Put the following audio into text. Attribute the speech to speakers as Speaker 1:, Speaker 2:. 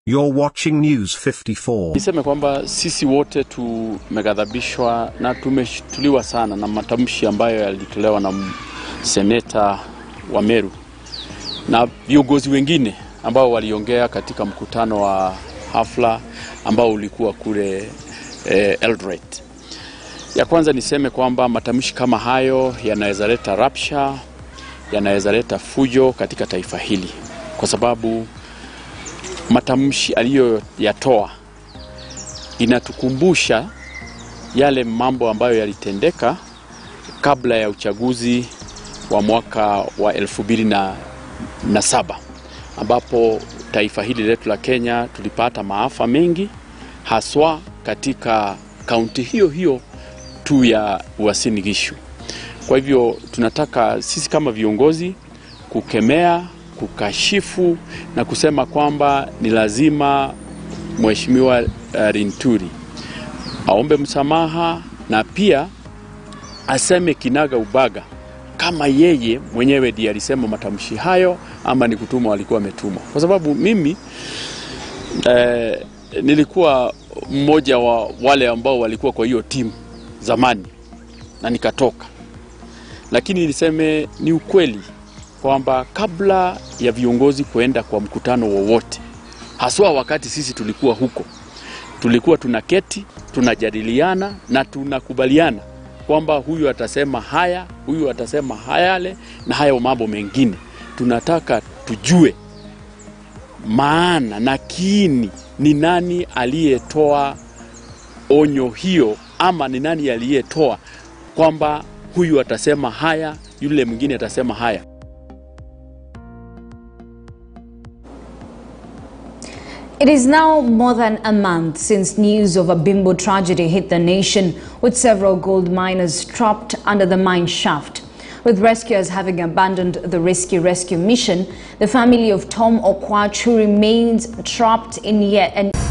Speaker 1: You're watching News 54.
Speaker 2: Niseme kwamba sisi wote tumeghadhabishwa na tumeshtuliwa sana na matamshi ambayo yalitolewa na seneta wa Meru na viongozi wengine ambao waliongea katika mkutano wa hafla ambao ulikuwa kule eh, Eldoret. Ya kwanza niseme kwamba matamshi kama hayo yanaweza leta rapsha, yanaweza leta fujo katika taifa hili kwa sababu matamshi aliyoyatoa inatukumbusha yale mambo ambayo yalitendeka kabla ya uchaguzi wa mwaka wa elfu mbili na, na saba ambapo taifa hili letu la Kenya tulipata maafa mengi haswa katika kaunti hiyo hiyo tu ya Uasin Gishu. Kwa hivyo tunataka sisi kama viongozi kukemea kukashifu na kusema kwamba ni lazima Mheshimiwa uh, Rinturi aombe msamaha na pia aseme kinaga ubaga kama yeye mwenyewe ndiye alisema matamshi hayo ama ni kutumwa alikuwa ametumwa, kwa sababu mimi eh, nilikuwa mmoja wa wale ambao walikuwa kwa hiyo timu zamani na nikatoka, lakini niseme ni ukweli kwamba kabla ya viongozi kuenda kwa mkutano wowote, haswa wakati sisi tulikuwa huko, tulikuwa tunaketi tunajadiliana na tunakubaliana kwamba huyu atasema haya, huyu atasema hayale na hayo mambo mengine. Tunataka tujue maana na kiini, ni nani aliyetoa onyo hiyo, ama ni nani aliyetoa kwamba huyu atasema haya, yule mwingine atasema haya.
Speaker 3: It is now more than a month since news of a bimbo tragedy hit the nation, with several gold miners trapped under the mine shaft. With rescuers having abandoned the rescue rescue mission, the family of Tom Okwach, who remains trapped in yet an